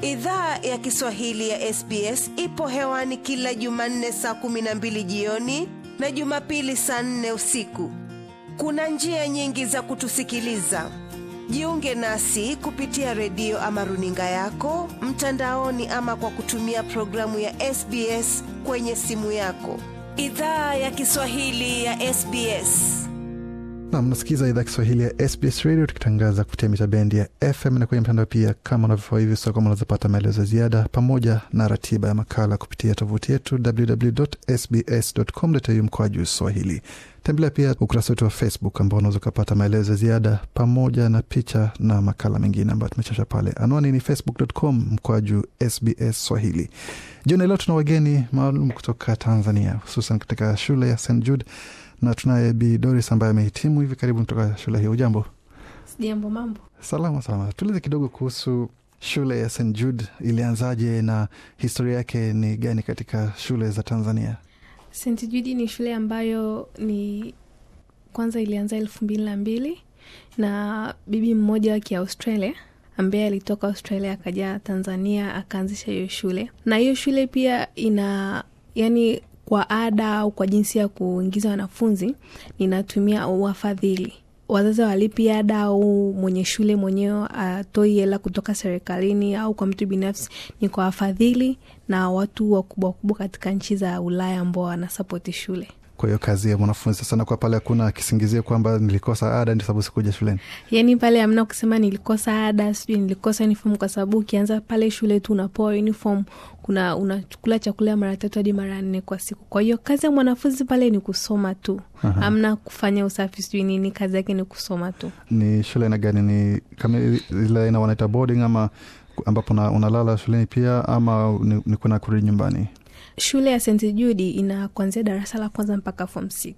idhaa ya kiswahili ya sbs ipo hewani kila jumanne saa kumi na mbili jioni na jumapili saa nne usiku kuna njia nyingi za kutusikiliza jiunge nasi kupitia redio ama runinga yako mtandaoni ama kwa kutumia programu ya sbs kwenye simu yako idhaa ya kiswahili ya sbs na mnasikiza idhaa Kiswahili ya SBS Radio tukitangaza kupitia mita bendi ya FM na kwenye mtandao pia, kama unavyofaa hivi sasa, kama unazopata maelezo ya ziada pamoja na ratiba ya makala kupitia tovuti yetu www.sbs.com.au mkoa juu Swahili. Tembelea pia ukurasa wetu wa Facebook ambao unaweza ukapata maelezo ya ziada pamoja na picha na makala mengine ambayo tumechasha pale. Anwani ni facebook.com mkoa juu SBS Swahili. Jioni leo tuna wageni maalum kutoka Tanzania, hususan katika shule ya St Jude na tunaye Bi Doris ambaye amehitimu hivi karibuni kutoka shule hiyo. Ujambo? Sijambo, mambo. Salama salama. Tueleze kidogo kuhusu shule ya St Jude, ilianzaje na historia yake ni gani katika shule za Tanzania? St Jude ni shule ambayo ni kwanza ilianza elfu mbili na mbili na bibi mmoja wa Kiaustralia ambaye alitoka Australia akaja Tanzania akaanzisha hiyo shule, na hiyo shule pia ina yani kwa ada au kwa jinsi ya kuingiza wanafunzi ninatumia wafadhili wazazi walipi ada au mwenye shule mwenyewe atoi hela kutoka serikalini au kwa mtu binafsi, ni kwa wafadhili na watu wakubwa wakubwa katika nchi za Ulaya ambao wanasapoti shule. Kwa hiyo kazi ya mwanafunzi sasa nakuwa pale, hakuna kisingizio kwamba nilikosa ada ndio sababu sikuja shuleni. Yani pale amna kusema nilikosa ada, sijui nilikosa uniform, kwa sababu ukianza pale shule tu unapoa uniform, kuna unachukula chakula mara tatu hadi mara nne kwa siku. Kwa hiyo kazi ya mwanafunzi pale ni kusoma tu, Aha. amna kufanya usafi sijui nini, kazi yake ni kusoma tu. Ni shule aina gani? Ni kama ile aina wanaita boarding ama ambapo una- unalala shuleni pia ama ni, ni kuna kurudi nyumbani? Shule ya St Jude ina kuanzia darasa la kwanza mpaka form 6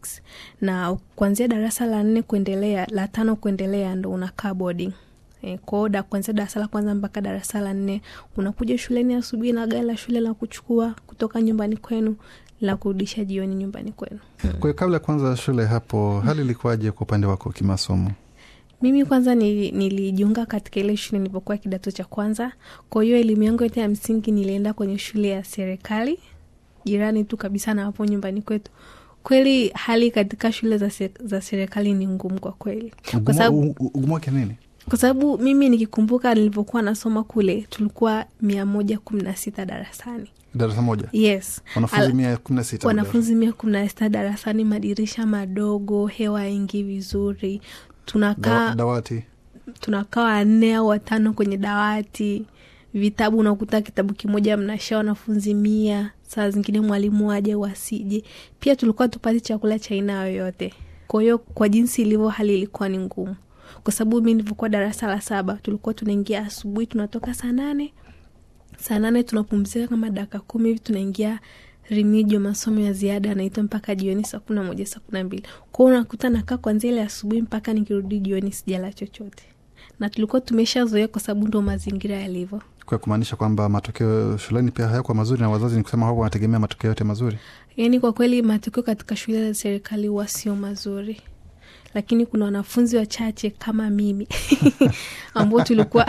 na kuanzia darasa la nne kuendelea, la tano kuendelea ndo unakaa boarding. E, kwao da kuanzia darasa la kwanza mpaka darasa la nne unakuja shuleni asubuhi na gari la shule la kuchukua kutoka nyumbani kwenu la kurudisha jioni nyumbani kwenu. Kwa hiyo kabla ya kuanza shule hapo, hali ilikuwaje kwa upande wako kimasomo? Mimi kwanza nili- nilijiunga katika ile shule nilipokuwa kidato cha kwanza. Kwa hiyo elimu yangu yote ya msingi nilienda kwenye shule ya serikali jirani tu kabisa na hapo nyumbani kwetu. Kweli hali katika shule za, se, za serikali ni ngumu kwa kweli, kwa Ugumu sababu u- u- ugumu wake nini? kwa sababu mimi nikikumbuka nilivyokuwa nasoma kule tulikuwa mia moja kumi na sita darasani. Darasa moja Yes, wanafunzi Al- mia kumi na sita wanafunzi mia kumi na sita darasani, madirisha madogo, hewa ingi vizuri, tunakaa Dawa- dawati tunakaa wanne au watano kwenye dawati vitabu unakuta kitabu kimoja mnasha wanafunzi mia saa zingine mwalimu aje wasije pia tulikuwa tupati chakula cha aina yoyote kwa hiyo kwa jinsi ilivyo hali ilikuwa ni ngumu kwa sababu mi nilivyokuwa darasa la saba tulikuwa tunaingia asubuhi tunatoka saa nane saa nane tunapumzika kama dakika kumi hivi tunaingia rimijo masomo ya ziada anaitwa mpaka jioni saa kumi na moja saa kumi na mbili kwao unakuta nakaa kwanzia ile asubuhi mpaka nikirudi jioni sijala chochote na tulikuwa tumeshazoea kwa sababu ndo mazingira yalivyo kwa kumaanisha kwamba matokeo shuleni pia hayakuwa mazuri, na wazazi ni kusema hapo wanategemea matokeo yote mazuri. yaani kwa kweli matokeo katika shule za serikali huwa sio mazuri lakini kuna wanafunzi wachache kama mimi ambao tulikuwa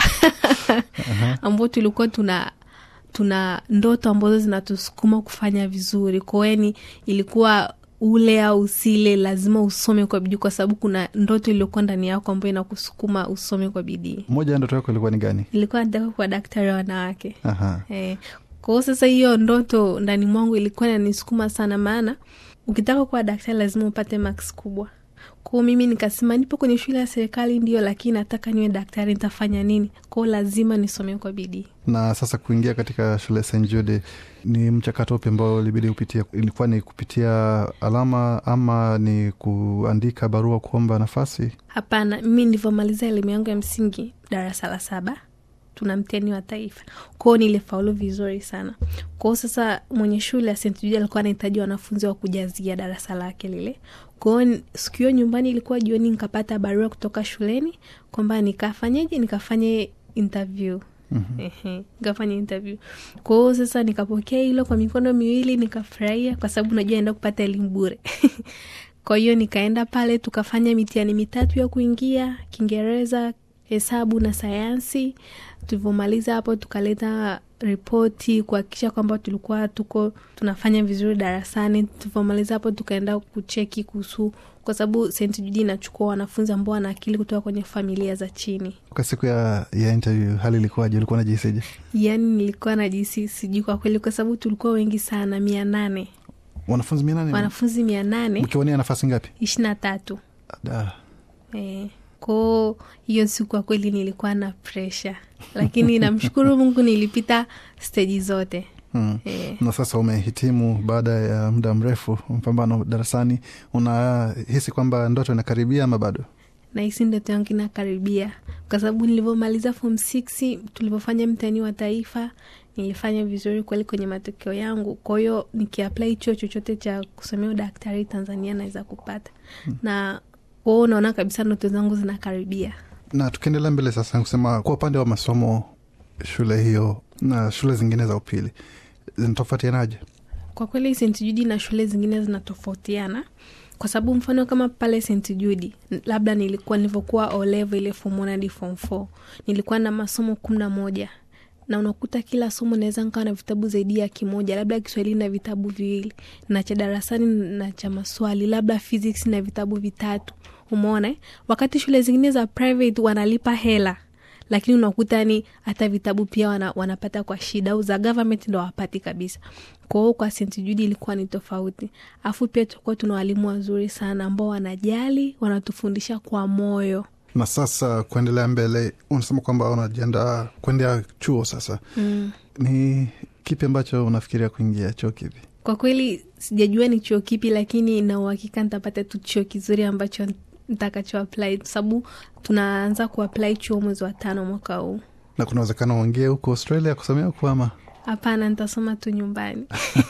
ambao tulikuwa tuna tuna ndoto ambazo zinatusukuma kufanya vizuri kwao yani ilikuwa ule au usile lazima usome kwa bidii kwa sababu kuna ndoto iliyokuwa ndani yako ambayo inakusukuma usome kwa bidii Moja ya ndoto yako ilikuwa ni gani? nilikuwa nataka kuwa daktari wa wanawake Aha. Eh, kwa hiyo sasa hiyo ndoto ndani mwangu ilikuwa inanisukuma sana, maana ukitaka kuwa daktari lazima upate max kubwa. Kwao mimi nikasema nipo kwenye shule ya serikali ndio, lakini nataka niwe daktari, nitafanya nini? Kwao lazima nisome kwa bidii. Na sasa kuingia katika shule ya St Jude ni mchakato upi ambao ilibidi upitia? Ilikuwa ni kupitia alama ama ni kuandika barua kuomba nafasi? Hapana, mimi nilivyomaliza elimu yangu ya msingi darasa la saba tuna mtihani wa taifa kwao, nilifaulu vizuri sana. Kwao sasa mwenye shule ya St Jude alikuwa anahitaji wanafunzi wa kujazia darasa lake lile. Kwao siku hiyo nyumbani ilikuwa jioni, nikapata barua kutoka shuleni kwamba nikafanyeje, nikafanye interview Ehe, nikafanya interview. Kwa hiyo sasa nikapokea hilo kwa mikono miwili, nikafurahia kwa sababu najua naenda kupata elimu bure. Kwa hiyo nikaenda pale tukafanya mitihani mitatu ya kuingia, Kiingereza, hesabu na sayansi tulivyomaliza hapo tukaleta ripoti kuhakikisha kwamba tulikuwa tuko tunafanya vizuri darasani tulivyomaliza hapo tukaenda kucheki kuhusu kwa sababu st judi inachukua wanafunzi ambao wana akili kutoka kwenye familia za chini Kwa siku ya, ya interview hali ilikuwaje? Ulikuwa najihisije? yaani nilikuwa najisi sijui kwa kweli kwa sababu tulikuwa wengi sana mia nane Wanafunzi mia nane wanafunzi mia nane mkiwania nafasi ngapi? ishiri na tatu Da. Eh, koo hiyo siku kwa kweli nilikuwa na presha lakini namshukuru mungu nilipita steji zote Hmm. eh, na sasa umehitimu baada ya muda mrefu mpambano darasani unahisi kwamba ndoto inakaribia ama bado nahisi ndoto yangu inakaribia kwa sababu nilivyomaliza form six tulivyofanya mtihani wa taifa nilifanya vizuri kweli kwenye matokeo yangu kwa hiyo nikiapply chuo chochote cha kusomea udaktari tanzania naweza kupata na kwao unaona kabisa ndoto zangu zinakaribia na tukiendelea mbele sasa kusema kwa upande wa masomo shule hiyo na shule zingine za upili zinatofautianaje kwa kweli st judi na shule zingine zinatofautiana kwa sababu mfano kama pale st judi n- labda nilikuwa nilivyokuwa olevo ile form one hadi form four nilikuwa na masomo kumi na moja na unakuta kila somo naweza nkawa na vitabu zaidi ya kimoja labda kiswahili na vitabu viwili na cha darasani na cha maswali labda physics na vitabu vitatu umeona eh? wakati shule zingine za private wanalipa hela lakini unakuta ni hata vitabu pia wana, wanapata kwa shida au za government ndo wapati kabisa kwa hiyo kwa st judi ilikuwa ni tofauti alafu pia tulikuwa tuna walimu wazuri sana ambao wanajali wanatufundisha kwa moyo na sasa kuendelea mbele unasema kwamba unajiandaa kuendea chuo sasa mm. ni kipi ambacho unafikiria kuingia chuo kipi kwa kweli sijajua ni chuo kipi lakini na uhakika nitapata tu chuo kizuri ambacho ntakacho apply kwa sababu tunaanza kuapply chuo mwezi wa tano mwaka huu na kuna uwezekano uingie huko australia kusomea huko ama hapana nitasoma tu nyumbani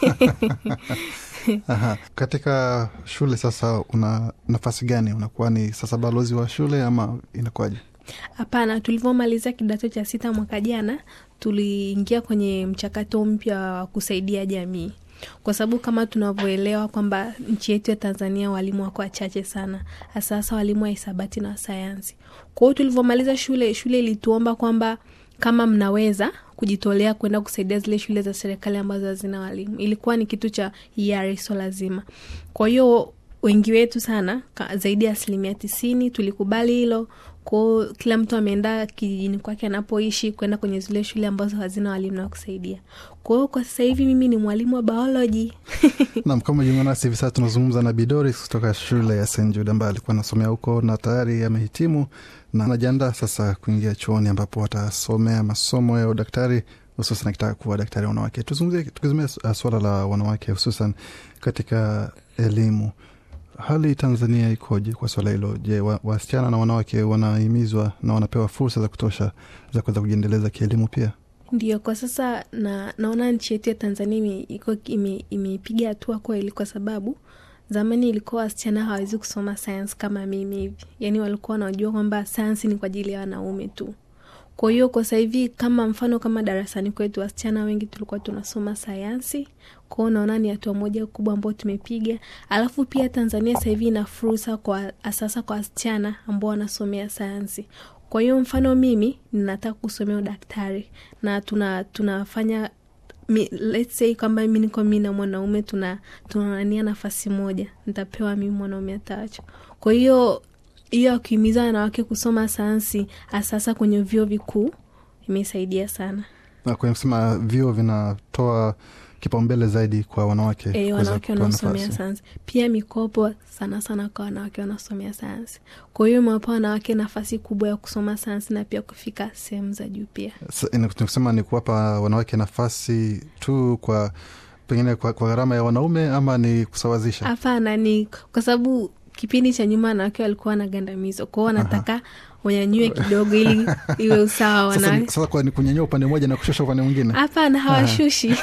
Aha. katika shule sasa una nafasi gani unakuwa ni sasa balozi wa shule ama inakuwaje hapana tulivyomaliza kidato cha sita mwaka jana tuliingia kwenye mchakato mpya wa kusaidia jamii kwa sababu kama tunavyoelewa kwamba nchi yetu ya tanzania walimu wako wachache sana hasa hasa walimu wa hisabati na sayansi kwa hiyo tulivyomaliza shule shule ilituomba kwamba kama mnaweza kujitolea kwenda kusaidia zile shule za serikali ambazo hazina walimu ilikuwa ni kitu cha hiari so lazima kwa hiyo wengi wetu sana ka- zaidi ya asilimia tisini tulikubali hilo kwao kila mtu ameenda kijijini kwake anapoishi kwenda kwenye zile shule ambazo hazina walimu na kusaidia kwa hiyo kwa sasa hivi mimi ni mwalimu wa bioloji nam kama jiunga nasi hivi sasa tunazungumza na bidoris kutoka shule ya st jude ambaye alikuwa anasomea huko na tayari amehitimu na anajiandaa sasa kuingia chuoni ambapo watasomea masomo ya udaktari hususan akitaka kuwa daktari wa wanawake tuzungumzie tukizumia uh, suala la wanawake hususan katika elimu hali tanzania ikoje kwa swala hilo je wa- wasichana na wanawake wanahimizwa na wanapewa fursa za kutosha za kuweza kujiendeleza kielimu pia ndio kwa sasa na naona nchi yetu ya tanzania ime- iko- ime- imeipiga hatua kweli kwa sababu zamani ilikuwa wasichana hawawezi kusoma sayansi kama mimi hivi yaani walikuwa wanajua kwamba sayansi ni kwa ajili ya wanaume tu kwa hiyo kwa sasa hivi kama mfano kama darasani kwetu wasichana wengi tulikuwa tunasoma sayansi kwao naona ni hatua moja kubwa ambao tumepiga alafu pia tanzania sasa hivi ina fursa kwa sasa kwa wasichana ambao wanasomea sayansi kwa hiyo mfano mimi ninataka kusomea udaktari na tuna tunafanya mi, let's say kwamba mi niko mi na mwanaume tuna tunanania nafasi moja nitapewa mimi mwanaume atawacho kwa hiyo hiyo ya kuhimiza wanawake kusoma sayansi hasasa kwenye vyuo vikuu imesaidia sana na kwenye kusema vyuo vinatoa kipaumbele zaidi kwa wanawake e, kuweza wanawake kupewa wanaosomea nafasi. sayansi pia mikopo sana sana kwa wanawake wanaosomea sayansi kwa hiyo imewapa wanawake nafasi kubwa ya kusoma sayansi na pia kufika sehemu za juu pia Sa- ina- nikusema ni kuwapa wanawake nafasi tu kwa pengine kwa, kwa gharama ya wanaume ama ni kusawazisha hapana ni kwa sababu kipindi cha nyuma wanawake walikuwa wanagandamizwa kwao wanataka wanyanyue kidogo ili iwe usawa sasa, wanawake ni- sasa kwa ni kunyanyua upande mmoja na kushusha upande mwingine hapana hawashushi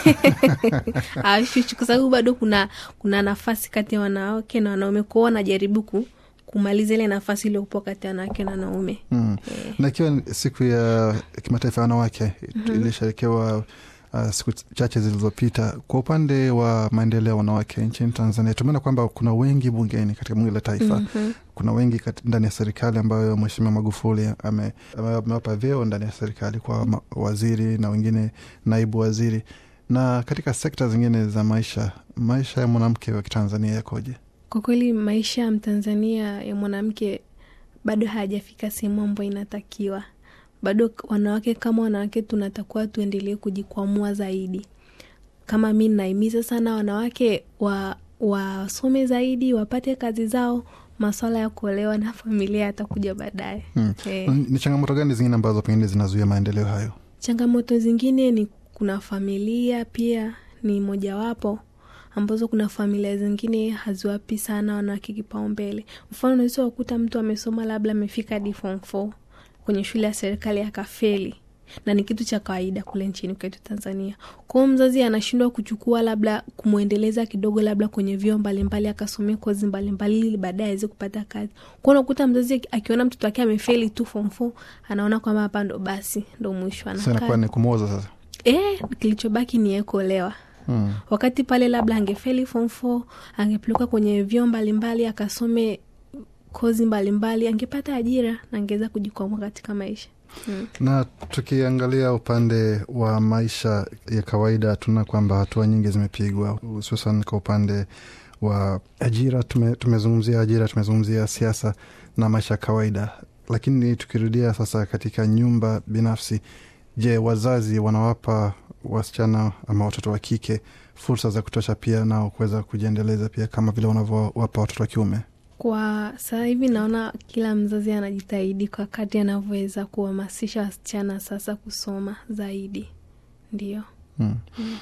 hawashushi kwa sababu bado kuna kuna nafasi kati ya wanawake na wanaume kwao wanajaribu ku, kumaliza ile nafasi iliyopo kati ya wanawake na wanaume mm. Eh, na ikiwa ni siku ya kimataifa ya wanawake mm-hmm. ilisherekewa uh, siku chache zilizopita. Kwa upande wa maendeleo ya wanawake nchini Tanzania, tumeona kwamba kuna wengi bungeni katika bunge la taifa Mhm. kuna wengi kat- ndani ya serikali ambayo Mheshimiwa Magufuli ame- ame- amewapa vyeo ndani ya serikali kwa ma- waziri na wengine naibu waziri. Na katika sekta zingine za maisha, maisha ya mwanamke wa Kitanzania yakoje? Kwa kweli maisha ya Mtanzania ya mwanamke bado hayajafika sehemu ambayo inatakiwa. Bado wanawake kama wanawake tunatakiwa tuendelee kujikwamua zaidi. Kama mi naimiza sana wanawake wa wasome zaidi, wapate kazi zao, maswala ya kuolewa na familia yatakuja baadaye. Hmm. Eh. Ni changamoto gani zingine ambazo pengine zinazuia maendeleo hayo? Changamoto zingine ni kuna familia pia ni mojawapo ambazo kuna familia zingine haziwapi sana wanawake kipaumbele. Mfano, unaweza kukuta mtu amesoma labda amefika hadi form four kwenye shule ya serikali akafeli, na ni kitu cha kawaida kule nchini kwetu Tanzania. Kwa hiyo mzazi anashindwa kuchukua labda kumwendeleza kidogo, labda kwenye vyuo mbalimbali akasomea kozi mbalimbali ili baadaye aweze kupata kazi. Kwa hiyo unakuta mzazi akiona mtoto wake amefeli tu form four, anaona kwamba hapa ndo basi ndo mwisho, Sasa inakuwa anakaa ni kumwoza sasa. eh, kilichobaki ni yeye kuolewa Hmm. wakati pale labda angefeli form four angepelekwa kwenye vyuo mbalimbali akasome kozi mbalimbali angepata ajira na angeweza kujikwamua katika maisha mm. Na tukiangalia upande wa maisha ya kawaida, tunaona kwamba hatua nyingi zimepigwa, hususan kwa upande wa ajira. Tume, tumezungumzia ajira, tumezungumzia siasa na maisha ya kawaida, lakini tukirudia sasa katika nyumba binafsi, je, wazazi wanawapa wasichana ama watoto wa kike fursa za kutosha pia nao kuweza kujiendeleza pia kama vile wanavyowapa watoto wa kiume? kwa sasa hivi naona kila mzazi anajitahidi kwa kati anavyoweza kuhamasisha wasichana sasa kusoma zaidi ndio Hmm.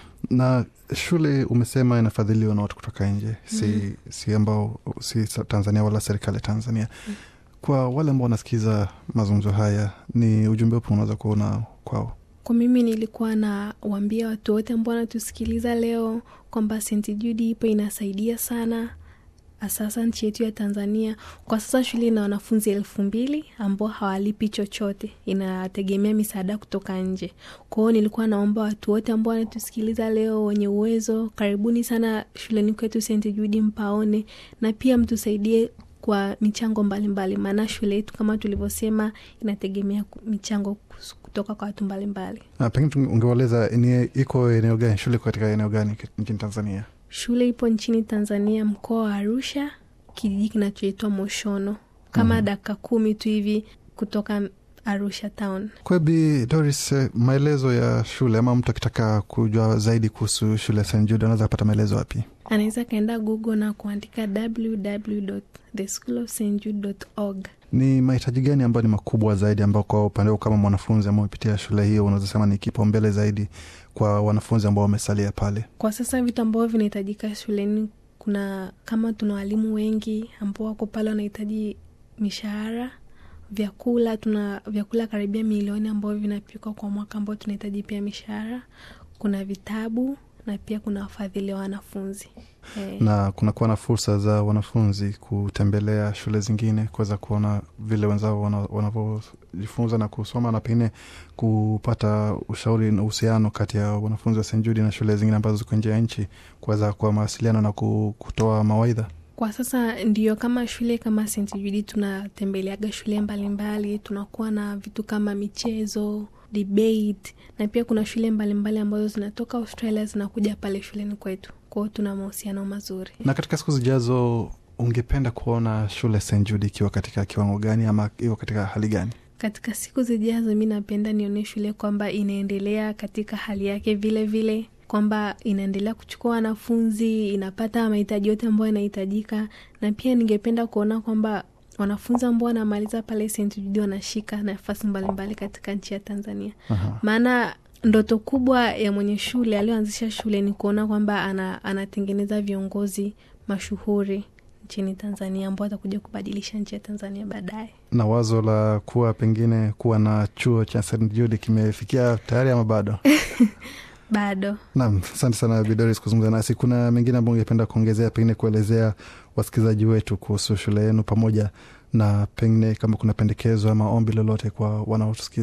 Na shule umesema inafadhiliwa na watu kutoka nje, si, si ambao si sa- Tanzania wala serikali ya Tanzania. Kwa wale ambao wanasikiza mazungumzo haya, ni ujumbe upi unaweza kuona kwao? kwa mimi nilikuwa na waambia watu wote ambao wanatusikiliza leo kwamba St Jude ipo inasaidia sana sasa nchi yetu ya Tanzania. Kwa sasa shule ina wanafunzi elfu mbili ambao hawalipi chochote, inategemea misaada kutoka nje. Kwa hiyo nilikuwa naomba watu wote ambao wanatusikiliza leo wenye uwezo, karibuni sana shuleni kwetu St Jude mpaone, na pia mtusaidie kwa michango mbalimbali, maana shule yetu kama tulivyosema inategemea ku- michango kus- kutoka kwa watu mbalimbali. Na pengine tunge- ungewaeleza ni iko eneo gani, shule iko katika eneo gani ki- nchini Tanzania? Shule ipo nchini Tanzania, mkoa wa Arusha, kijiji kinachoitwa Moshono, kama dakika kumi tu hivi kutoka Arusha town. Kwa Bi Doris, eh, maelezo ya shule ama mtu akitaka kujua zaidi kuhusu shule ya St Jude anaweza kupata maelezo wapi? Anaweza kaenda Google na kuandika www.theschoolofstjude.org. Ni mahitaji gani ambayo ni makubwa zaidi ambao kwa upande wako kama mwanafunzi ambao umepitia shule hiyo unaweza sema ni kipaumbele zaidi kwa wanafunzi ambao wamesalia pale? Kwa sasa vitu ambavyo vinahitajika shuleni, kuna kama tuna walimu wengi ambao wako pale wanahitaji mishahara, vyakula, tuna vyakula karibia milioni ambavyo vinapikwa kwa mwaka ambao tunahitaji pia mishahara, kuna vitabu na pia kuna wafadhili wa wanafunzi eh. na kunakuwa na fursa za wanafunzi kutembelea shule zingine kuweza kuona vile wenzao wana- wanavyojifunza na kusoma na pengine kupata ushauri na uhusiano kati ya wanafunzi wa St Jude na shule zingine ambazo ziko nje ya nchi kuweza kwa mawasiliano na ku- kutoa mawaidha. Kwa sasa ndio kama shule kama St Jude tunatembeleaga shule mbalimbali, tunakuwa na vitu kama michezo, debate na pia kuna shule mbalimbali ambazo zinatoka Australia zinakuja pale shuleni kwetu. Kwa hiyo tuna mahusiano mazuri. Na katika siku zijazo, ungependa kuona shule St Jude ikiwa katika kiwango gani ama iko katika hali gani? Katika siku zijazo, mi napenda nione shule kwamba inaendelea katika hali yake vile vile, kwamba inaendelea kuchukua wanafunzi, inapata mahitaji yote ambayo yanahitajika, na pia ningependa kuona kwamba wanafunzi ambao wanamaliza pale St Jude wanashika nafasi mbalimbali katika nchi ya Tanzania. Aha. Maana ndoto kubwa ya mwenye shule aliyoanzisha shule ni kuona kwamba ana, anatengeneza viongozi mashuhuri nchini Tanzania ambao watakuja kubadilisha nchi ya Tanzania baadaye. Na wazo la kuwa pengine kuwa na chuo cha St Jude kimefikia tayari ama bado? Bado Naam, asante sana Bidoris kuzungumza nasi. Kuna mengine ambayo ungependa kuongezea, pengine kuelezea wasikilizaji wetu kuhusu shule yenu, pamoja na pengine kama kuna pendekezo ama ombi lolote kwa wanaotusikiza?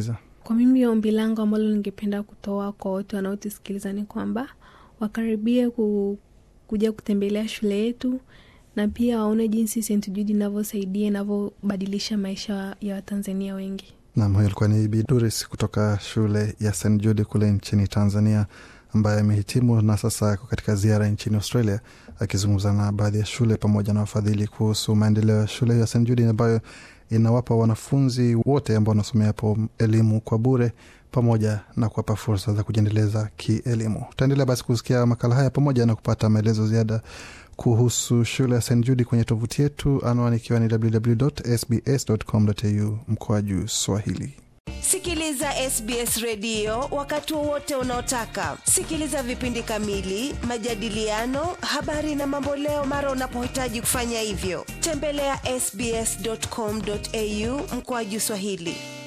kwa mimi ombi langu ambalo ningependa kutoa kwa wote wanaotusikiliza ni kwamba wakaribie ku, kuja kutembelea shule yetu na pia waone jinsi St Jude inavyosaidia inavyobadilisha maisha ya watanzania wengi Nam, huyo alikuwa ni Bi Doris kutoka shule ya St Jude kule nchini Tanzania, ambaye amehitimu na sasa ako katika ziara nchini Australia, akizungumza na baadhi ya shule pamoja na wafadhili kuhusu maendeleo ya shule ya St Jude ambayo inawapa wanafunzi wote ambao wanasomea hapo elimu kwa bure pamoja na kuwapa fursa za kujiendeleza kielimu. Tutaendelea basi kusikia makala haya pamoja na kupata maelezo ziada kuhusu shule ya St Jude kwenye tovuti yetu, anwani ikiwa ni www.sbs.com.au mkoaju Swahili. Sikiliza SBS redio wakati wowote unaotaka. Sikiliza vipindi kamili, majadiliano, habari na mamboleo mara unapohitaji kufanya hivyo. Tembelea ya sbs.com.au mkoaju Swahili.